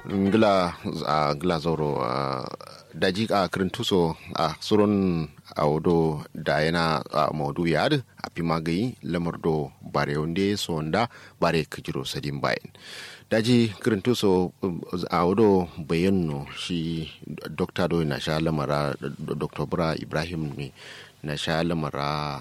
ngila a ngila zoro daji a kirintuso a surun a wado da yana a maudu ya a fi magayi lamar do bare wanda sonda bare kajiro sadin bayan daji kirintuso a wado bayan shi dokta do na sha lamara dr bura ibrahim ne na sha lamara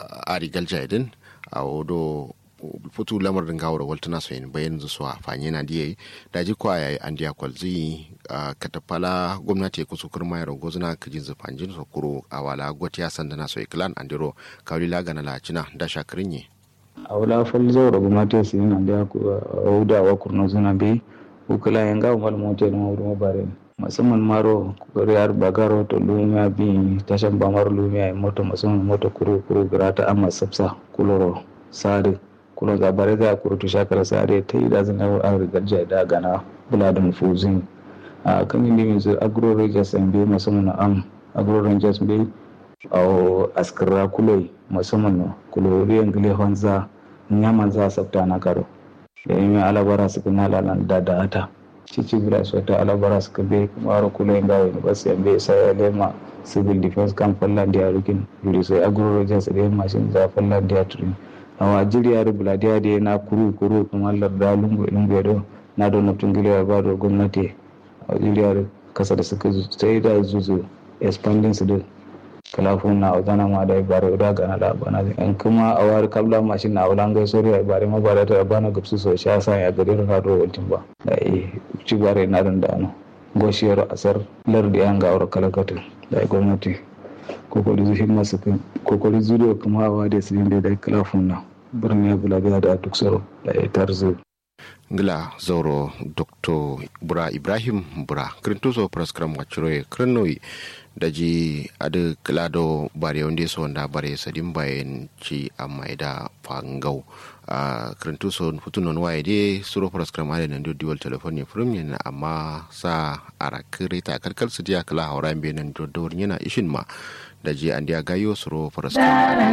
a rigal jaidin a wado futu lamarin gawar waltuna so yin bayan su a fanye na diye da ji kwa yayi an diya kwalzi a katafala gwamnati ku su kurma yaro gozuna kajin zufanjin so kuro a wala gwati ya sandana so iklan andiro kawli la gana la cina da shakirin ye a wala fal zawra gwamnati su yin da ku auda wa kurno zuna bi ukula yanga mal mote no wuro bare musamman maro yar bagaro to lumiya bi tashan bamar lumiya moto musamman moto kuro kuro grata amma sabsa kuloro sare kuna zabare za a kurutu shakar sare ta yi dazin an rigar da gana bula da mufuzin a kan yi yanzu agro rangers an bai musamman am agro rangers bai a askara kulai musamman na kuloriyan gile hanza nyaman za a sabta na karo da yi mai alabara su kana lalan da da ata cici bila su ta alabara su ka bai kuma aro kulai ga wani basu yan bai sai lema civil defense kan fallan da ya rukin yuri sai agro rangers da yin mashin za fallan da ya turin awa jiriyar buladiya da na kuru kuru kamar larda lungu lungu da na da nufin giliyar ba da gwamnati a jiriyar kasa da suka sai da zuzu expanding su da kalafun na wadana ma da ibare da gana da bana an kuma a wari kabla mashin na wulan gai sori a ibare ma bare ta bana gabsu so sha sa ya gari na do wantin ba da eh ci bare na dan da no goshiyar asar lardi an ga aure kalakata da gwamnati kokoli zu himma su kan kokoli zu da kuma awa da su da da kalafun na birni bula da duk saro da ya tarzo ngila zauro dr bura ibrahim bura kirintuso praskram waciro kirnoi daji adu kilado bare wanda so wanda bare sadin bayan ci amma da fangau a kirintuso futunon waye de suro praskram ade nan diwal telefoni furum yana amma sa ara kirita karkar su dia kala haura be nan dodor yana ishin ma daji an dia gayo suro praskram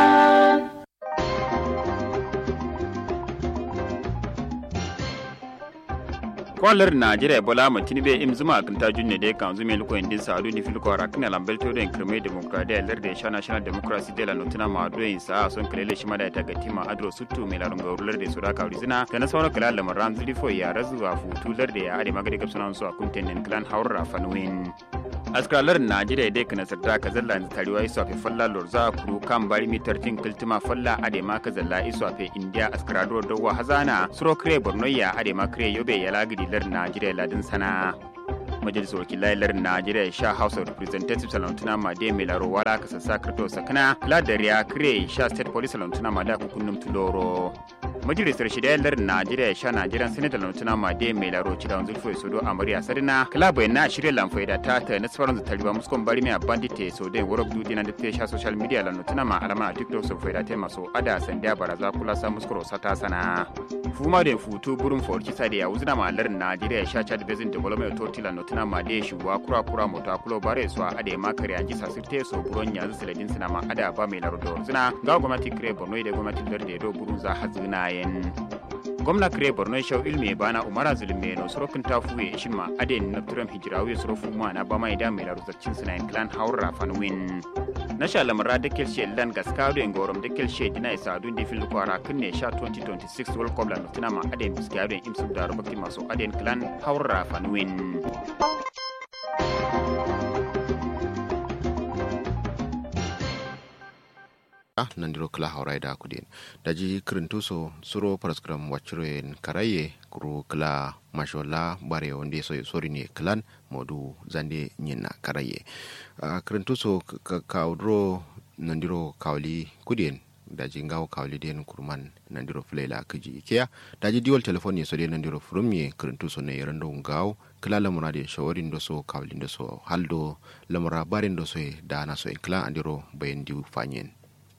kwalar najeriya bola matini be im zuma kan tajun ne dai kan zume luko indin sa adu ni fil ko rakna lambel to den kreme demokradiya lar de national democracy de la notina ma do in sa son kelele shi mada ta gatima adro suttu me larun ga lar de sura ka rizina ta na sauran kala lamar ran zuri fo ya razu wa futu lar de ya ade magade kapsana so akunten nen clan haura fanuin askalar najeriya dai kana sarta ka zalla da tariwa isu afe falla lorza kuru kan bari mitar tin kiltima falla ade ma ka zalla isu afe india askarador dawa hazana suro kre bornoya ade ma kre yobe ya lagidi lar najeriya ladin sana majalisar wakilai lar najeriya sha house of representatives salantuna ma de mai laro wala ka sassa krito sakana kula da riya kre sha state police salantuna ma da kukunnum tuloro majalisar shida lar najeriya sha najeriya senator salantuna ma de mai laro cida wanzu fulfoi sodo amarya sarina kala bai na shirya lamfai da ta ta nasarar da tariwa muskon bari mai bandite so dai warok dudi na da ta sha social media lantuna ma alama a tiktok so faida ta maso ada sandiya baraza kula sa muskoro sata sana fuma da futu burin forki sa da ya wuzina ma lar najeriya sha chad basin development authority tuna ma de shuwa kura kura mota kulo bare so ade ma kare anji sasirte so buron ya siladin sina ma ada ba mai lardo zina ga gwamnati kire borno da gwamnati larde do burun za hazina yen gwamna kire borno shau ilmi bana umara zulme no sorokin tafuwe shin ma ade na turam hijirawi sorofu ma na ba mai da mai lardo zacin sina yen clan haura fanwin na sha lamara da kelshe lan gaskado en gorom da kelshe dina isa dun di fil kwara kunne sha 2026 world cup lan tuna ma ade biskado en imsu da robaki maso ade clan haura fanwin nan diro kala haurai da kudin da ji kirintuso suro paraskram wachiroyen karaye kuru kala mashola bare wande so sori ne klan modu zande nyina karaye kirintuso kaudro nan diro kawli kudin da ji ngawo kawli den kurman nan diro flela kaji ikea da ji diwal telefon ne so de nan diro furumye kirintuso ne yarando ngawo kila lamura da shawarin da so kawlin da so haldo lamura barin da so da na so klan andiro bayan diu fanyen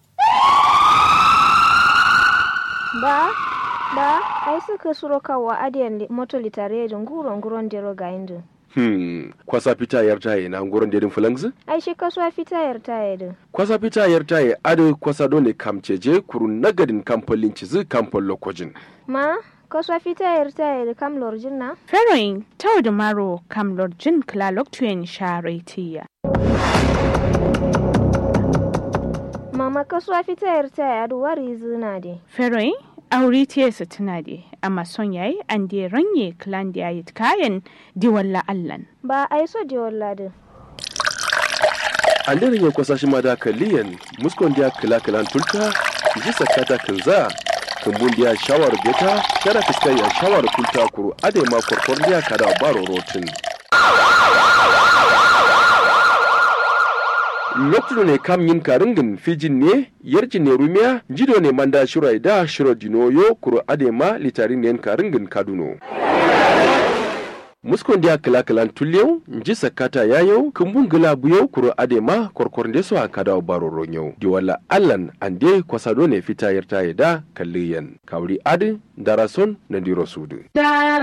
ba ba ai suka suro kawa adiyan moto litare da nguro nguron dero ga indu Hmm, kwasa fita yar taye na nguron dedin fulangzi? ai shi kasuwa fita yar taye din Kwasa fita yar taye ado kwasa dole kamceje kuru nagadin kamfolin cizi kamfol lokojin. ma kaswa fita yarta yar kam lorjin na Feroin tau da maro kam lorjin klalok tuyen sharetiya. mama kaswa fita yarta yar wari zina de Feroin aure tiyarsa tuna de amma son yayi an de ranye klan da yayi kayan diwalla allan. ba ai so de walladin an dare ya kwasa shi ma da kaliyan muskon da kila kilan tulta ji sakata kinza kumbun da shawar beta tara fiskai ya shawar kulta kuru ade ma korkor da kada baro rotin lokacin ne kam yin karingin fijin ne yarjin ne rumiya jido ne manda shirai da shiro dinoyo kuru ade ma litarin ne karingin kaduno muskon dia kala kalan tulyau nji sakata yayau kumbun gila buyau kuro adema korkornde so akada baro ronyau di wala allan ande kwasado ne fita yarta da kalliyan kawri adi darason na diro sudu